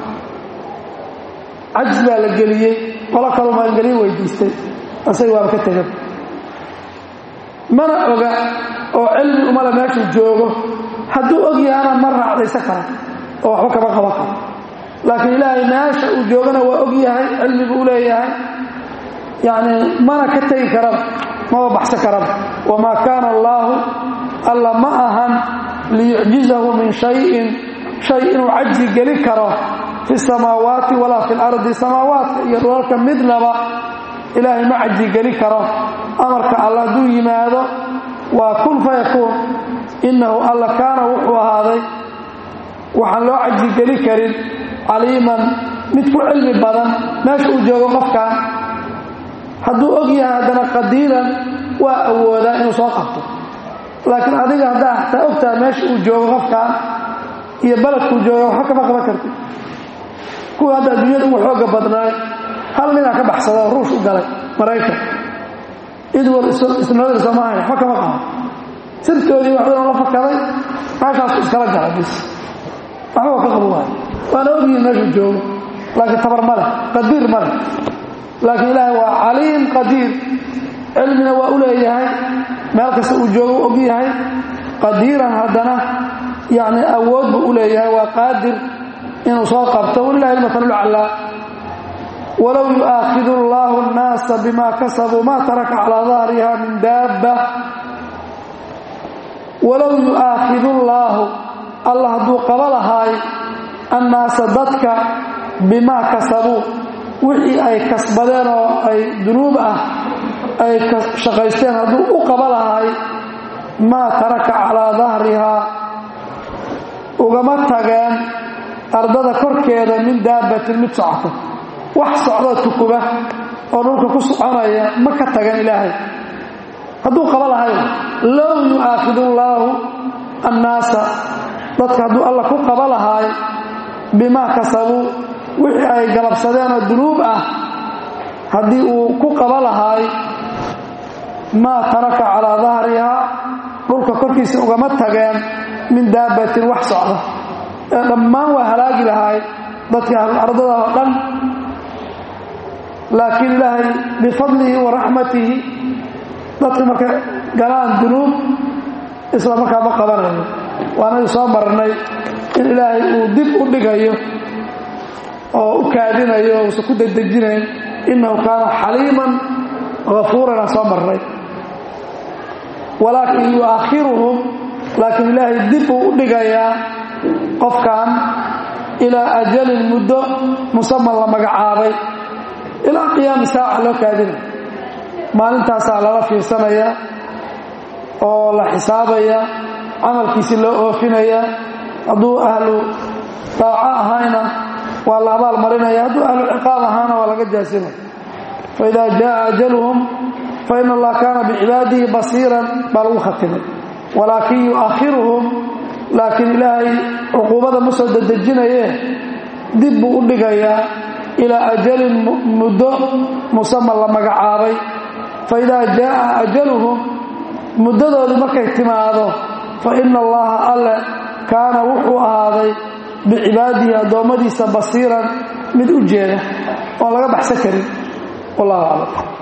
cajzi baa la geliyey qolo kaloo maangeliyo weydiistay asaga waaba ka tegan mana oga oo cilmi umale meeshuu joogo hadduu og yahana ma raacdaysan kara oo waxba kama qaban karo laakiin ilaahay meesha uu joogana waa og yahay cilmi buu leeyahay yacni mana ka tegi karaba maba baxsan karaba wamaa kaana allaahu alla ma ahan liyucjizahu min shayin shay inuu cajzi geli karo fi samaawaati walaa fi lardi samaawaadka iyo dhulalka midnaba ilaahay ma cajzi geli karo amarka alla hadduu yimaado waa kun fayakuun innahu alla kaana wuxuu ahaaday waxaan loo cajzi geli karin caliiman mid ku cilmi badan meesha uu joogo qofkan hadduu og yahay haddana qadiiran waa awoodaa inuu soo qabto laakiin adiga haddaa xataa ogtaha meesha uu joogo qofkan iyo baledkuu jooga waxba kama qaban karti kuwa hadda adduunyada ugu xooga badnaay hal ninaa ka baxsada oo ruush u galay maraykan idwal isnoodir soomaalia waxba kama qaban sirtoodii waxba la fakaday meeshaasu iskala gala bis waxba ka qaban waayo waana ogyihin meeshuu joogo laakiin tabar ma leh qadiir ma leh laakiin ilaahay waa caliim qadiir cilmina waa u leeyahay meel kasta uu joogo og yahay qadiiran haddana yacni awood buu u leeyahay waa qaadir inuu soo qabto walilahi almatalulcalaa walow yu'aakhidu allaahu annaasa bima kasabuu ma taraka calaa dahriha min daabba walow yu'aakhidu allaahu allah hadduu qaba lahaay annaasa dadka bimaa kasabuu wixii ay kasbadeen oo ay dunuub ah ay shaqaysteen hadduu u qaba lahaay maa taraka calaa dahrihaa ugama tageen ardada korkeeda min daabbatin mid socota wax socdoo tukuba oo dhulka ku soconaya ma ka tagan ilaahay hadduu qaba lahay low yu'aakhidu allaahu annaasa dadka hadduu alla ku qaba lahaay bimaa kasabuu wixii ay galabsadeen oo dunuub ah haddii uu ku qaba lahaay maa taraka calaa dahrihaa dhulka korkiisa ugama tageen min daabbatin wax socda ee dhammaan waa halaagi lahaay dadka ahluardada oo dhan laakiin ilaahay bifadlihi wa raxmatihi dadka markay galaan dunuub isla markaa ma qabanayo waanagi soo marnay in ilaahay uu dib u dhigayo oo u kaadinayo o usan ku dedejinayn innahu kaana xaliiman hafuuran aan soo marnay walaakin yu'akhiruhum laakiin ilaahay dib uu u dhigayaa qofkan ilaa ajalin muddo musaman la magacaabay ilaa qiyaami saaca loo kaadinaya maalintaasaa lala fiirsanaya oo la xisaabaya camalkiisi loo oofinaya hadduu ahlu daaco ahayna waa la abaal marinaya hadduu ahlu ciqaab ahaana waa laga jaasinaya faida jaءa ajaluhum faina allaha kaana bicibaadihi basiiran baa lagu khatimay walaakin yu'akhiruhum laakiin ilaahay cuquubada ma soo dedejinaye dib buu u dhigayaa ilaa ajalin muddo musaman la magacaabay faidaa jaءa ajaluhum muddadoodii markay timaado fa ina allaha alle kaana wuxuu ahaaday bicibaadihi addoommadiisa basiiran mid u jeeda oon laga baxsan karin wallahu aclam